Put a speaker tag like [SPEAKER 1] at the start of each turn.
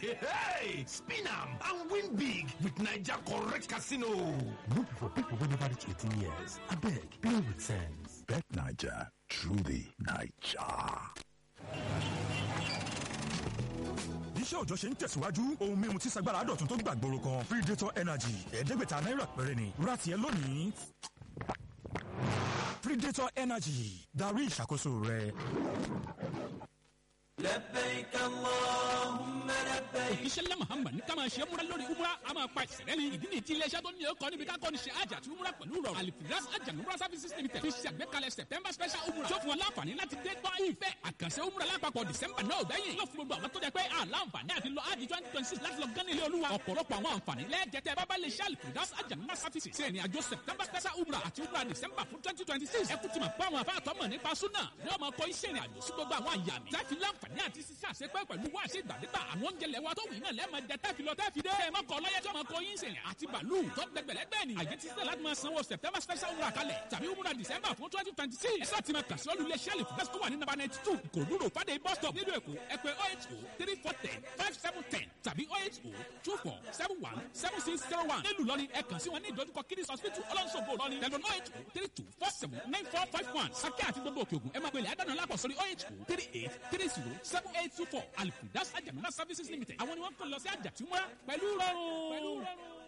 [SPEAKER 1] Hey, spin am and win big with Naija correct casino.
[SPEAKER 2] No be for people wey never reach 18 years. Abeg, play with sense.
[SPEAKER 3] Bet Naija, truly Naija.
[SPEAKER 4] iṣẹ́ òòjọ́ ṣe ń tẹ̀síwájú ohun mímu tí sagbára dọ̀tun tó gbàgbóró kan predator energy ẹ̀ẹ́dẹ́gbẹ̀ta náírà péré ni ra tiẹ̀ lónìí. predator energy darí ìṣàkóso rẹ.
[SPEAKER 5] لبيك اللهم لبيك
[SPEAKER 6] ìṣẹ̀lẹ̀ muhammad ní ká máa ṣe múra lórí umra a máa pa ìṣẹ̀lẹ̀ ni ìdí nìyí tí iléeṣẹ́ tó ní ọkọ̀ níbi ká kọ́ni ṣe àjà àti umra pẹ̀lú rọrùn alifiras àjà umra services limited fi ṣe àgbékalẹ̀ september special umra tó fún wọn láǹfààní láti dé gbọ́ ìfẹ́ àkànṣe umra lápapọ̀ december náà gbẹ̀yìn yóò fún gbogbo àwọn tó jẹ́ pé àlàǹfààní àti lọ àjì twenty twenty six láti lọ gán ilé olúwa ọ̀pọ̀lọpọ̀ àwọn àǹfààní lẹ́ẹ̀jẹ̀tẹ̀ bábá lè ṣe alifiras àjà umra services ṣe ìrìn àjò september special umra àti umra december fún twenty twenty six ẹ kú ti mọ̀ pé àwọn afáàtọ́ mọ̀ nípa súnà ní ọmọ ọkọ̀ iṣẹ́ ìrìn àjò sí gbogbo àwọn àyàmì láti láǹfààní àti ṣíṣe àṣepẹ́ pẹ̀lú wá ṣe ìgbàdégbà àwọn oúnjẹ lẹ́wà tó wù iná lẹ́ẹ̀mọ jẹ tẹ́fi lọ tẹ́fi dé. ẹ má kọ lọ́yẹ́ tí ọmọ kọ yín sèyàn àti bàálù tó gbẹgbẹ̀lẹ́gbẹ̀ ni. àyè ti sẹ́ láti máa sanwó september special wúrà kalẹ̀ tàbí wúrà december fún twenty twenty six. ẹ sáà ti máa kàṣí olú iléeṣẹ́ lè fúgẹ́sì tó wà ní nàbà ninety two kòdúró fàdé bus stop nílùú èkó ẹ pè oh eight oh three four ten five seven ten tàbí oh eight oh two four seven one seven six zero one. nílùú lọ́ni ẹ kàn sí wọn ní ìdojúkọ kiddies hospital ọlọ́nṣogbo lọ́ni tẹlifon oh eight oh three two four seven nine four five one. sákẹ́ àti gbogbo òkè ògùn ẹ máa pèlè àdánù lápò sórí oh eight oh three eight three zero seven eight two four alifudas ajamuna services limited àwọn ni wọ́n kàn lọ sí àjàtúmọ́ra pẹ̀lú rọrùn.